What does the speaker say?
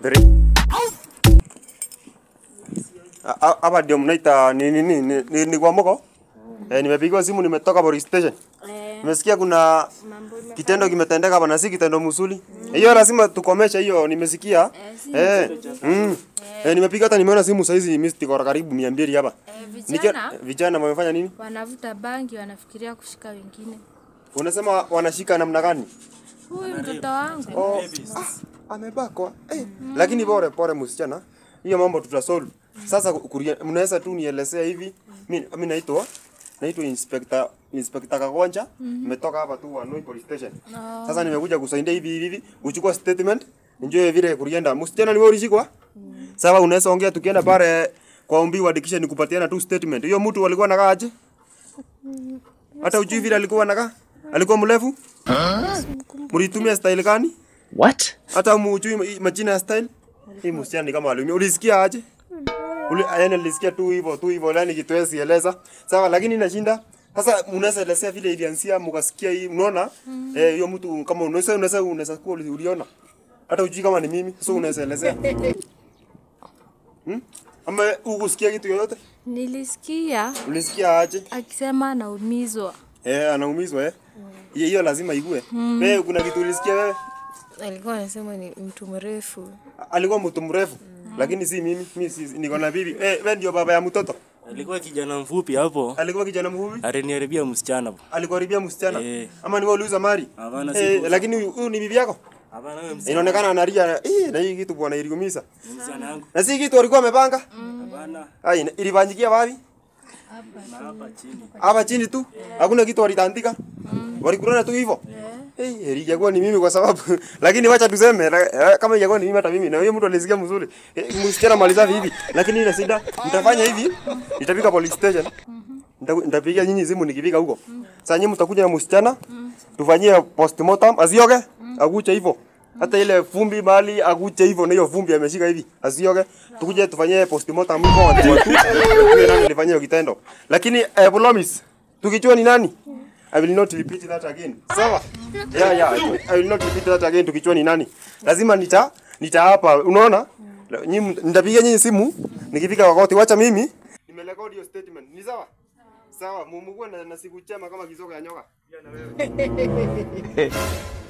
Three. A- a- Hapa ndio mnaita ni ni ni, ni, ni, ni kwa moko? Eh, nimepigiwa simu nimetoka police station. Eh, Nimesikia kuna mambo ime- kitendo kimetendeka hapa na si kitendo mzuri. Hiyo lazima tukomeshe hiyo nimesikia. Eh, si Eh. Mm. Eh, nimepiga hata nimeona simu saizi mimi siko karibu 200 hapa. eh, Nika- vijana vijana wamefanya nini? wanavuta bangi wanafikiria kushika wengine. Unasema wanashika namna gani? Huyu mtoto wangu Oh, ah, amebakwa. Eh, lakini pole pole msichana. Hiyo mambo tutasolve. Sasa kuria- mnaweza tu nielezea hivi. Mimi mimi naitwa naitwa Inspector Inspector Kagonja. Nimetoka hapa tu Hanoi Police Station. Sasa nimekuja kusaidia hivi hivi hivi kuchukua statement. Njoo vile kurienda. Msichana ni wewe ulishikwa? Sawa, unaweza ongea tukienda pale kwa ombi uandikishe nikupatiana tu statement. Hiyo mtu alikuwa anakaa aje? Hata ujui vile alikuwa anakaa? Alikuwa mrefu? Mlitumia style gani? What? Hata mujui majina ya style? Hii msichana ni kama aliumia. Ulisikia aje? Uli yani nilisikia tu hivyo tu hivyo yani kitu yesi eleza. Sawa lakini inashinda. Sasa unaweza elezea vile ilianzia mkasikia hii unaona? Eh hiyo mtu kama unaweza unaweza unaweza kuwa uli- uliona. Hata ujui kama ni mimi. Sasa unaweza elezea. Hmm? Ama ukusikia kitu yoyote? nilisikia Ulisikia aje? akisema anaumizwa. Eh anaumizwa eh. Hiyo hiyo lazima igue. Wewe kuna kitu ulisikia wewe? alikuwa anasema ni mtu mrefu alikuwa mtu mrefu lakini si mimi mimi si, niko na bibi eh wewe ndio baba ya mtoto Alikuwa kijana mfupi hapo, alikuwa kijana mfupi aliniharibia msichana. alikuwa haribia msichana Eh. ama ni wewe uliuza mali Hapana, eh, sikuuza. lakini huyu huyu ni bibi yako Hapana, wewe msichana inaonekana analia eh na hii kitu bwana iligumiza msichana yangu. na si kitu alikuwa amepanga Hapana, ai ilifanyikia wapi na hapa chini. hapa chini tu hakuna kitu walitandika walikulana tu hivyo Eh, hey, ilikuwa ni mimi kwa sababu lakini wacha tuseme la- eh, kama ilikuwa ni mimi hata mimi na huyo mtu alisikia mzuri eh, msichana maliza hivi lakini ile shida mtafanya hivi nitafika police station Nita- nitapigia nyinyi simu nikifika huko sasa nyinyi mtakuja na msichana tufanyie postmortem asioge akuche hivyo hata ile vumbi mali akuche hivyo na hiyo vumbi ameshika hivi asioge tukuje tufanyie postmortem huko watu tu tujue nani alifanya hiyo kitendo lakini eh, promise tukijua ni nani I will not repeat that again. Sawa? Yeah, yeah. I will not repeat that again tukijua ni nani. Lazima nita nitaapa. Unaona? Nyinyi nitapiga nyinyi simu nikifika wakati wacha mimi nimerekodi hiyo statement. Ni sawa? Sawa, mumugwe na, na siku chema kama kizoka ya nyoka. Pia na wewe.